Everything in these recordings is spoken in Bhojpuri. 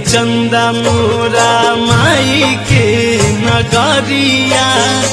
चंदा मोरा माई के नगरिया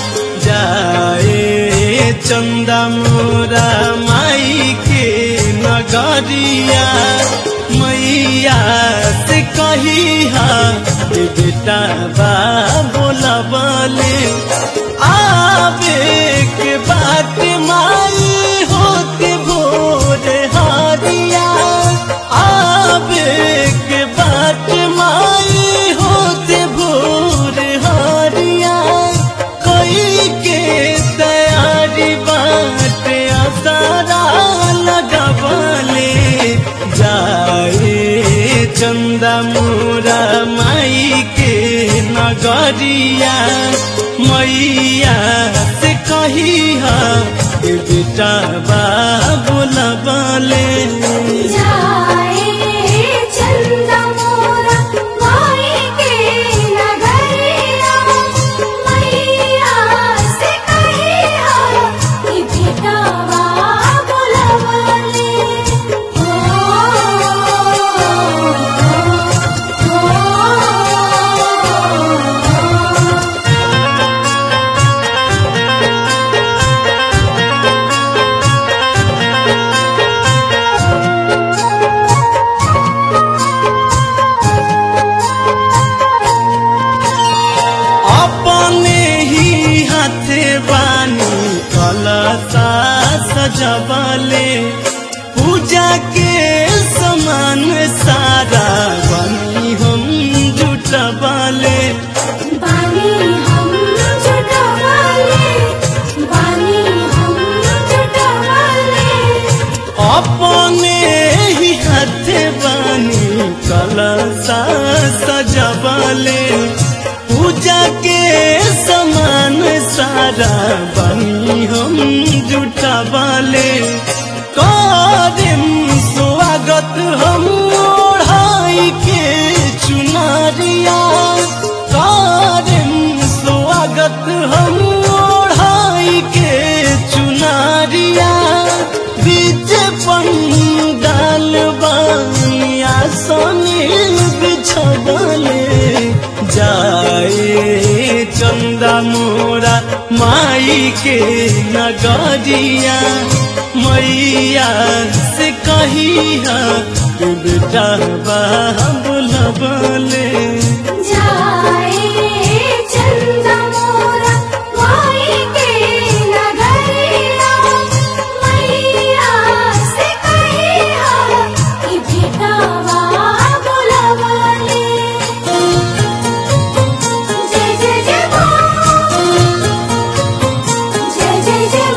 जाए चंदा मोरा माई के नगरिया मैया से कही हा बेटा बा बोला बोले आवे के बात माई होते भोर हारिया आवे के बात माई होते भोर हारिया कोई के तैयारी बात आसारा लगवले जाए चंदा मोरा माई के नगरिया मैया से कही हा बेटा बा बोला बोले जाए चंदा मोरा माई के नगरिया मैया से कहिया कि बेटावा बुलवले ओ ओ अपने ही हाथे बानी कलसा सजबले पूजा के समान सारा बनी हम जुटबले बानी हम जुटवाले बानी हम जुटवाले अपने ही हाथे बानी कलसा सजबले पूजा के समान सारा बनी हम जुटबले करेम स्वागत हम ओढ़ाई के चुनरिया करेम स्वागत हम ओढ़ाई के चुनरिया बीच पंडाल बानिया सोनी बिछबले जाए चंदा मोरा माई के नगरिया मैया से कही हा बेटा बा बोलबले जाए चंदा मोरा माई के नगरिया मैया से कहिया कि बेटावा बुलवले जय जय जय माँ जय जय जय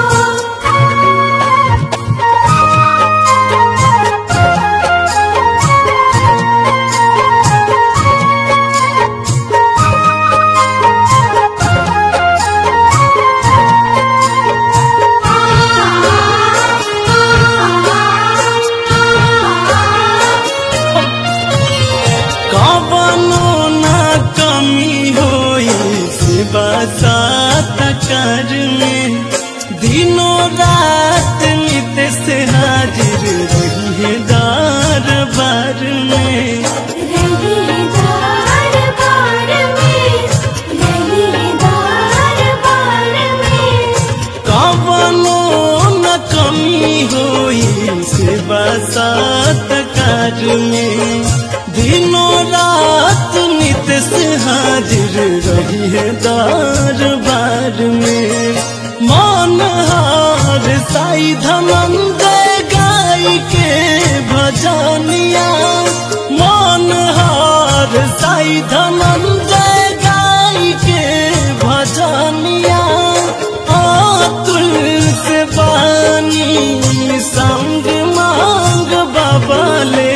कवनो ना कमी होई शिवा सात कर में दिनों रात नित से हाजिर रही है दरबार में रहीदार बार में रहीदार बार में कवनो न कमी होई शिवा सात कर में दिनों रात नित से हाजिर रही है दरबार में मन हार साई धनंद गाय के भजनिया मन हार साई धनंद गाय के भजनिया आतुल से बानी संग मांग बबले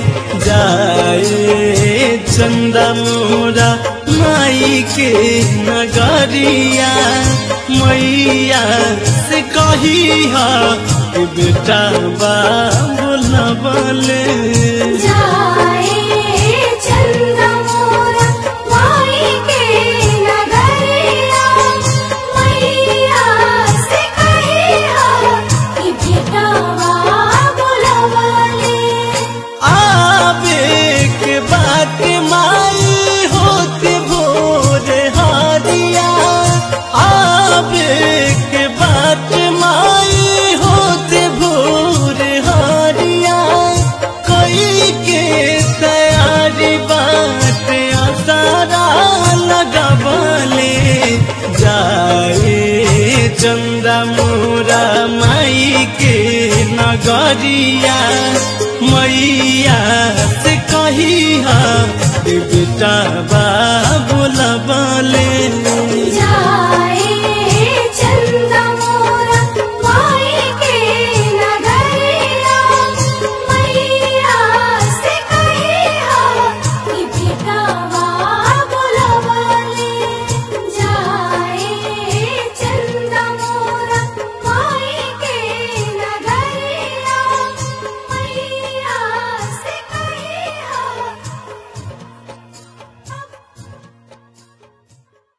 जाए चंदा मोरा माई के नगरिया मैया से कही हा बेटा बा बोलबले जाए चंदा मोरा माई के नगरिया मैया से कहिया कि बेटावा बुलवले आवे के बात नगरिया मैया से कही बेटा बा बोलबले जाए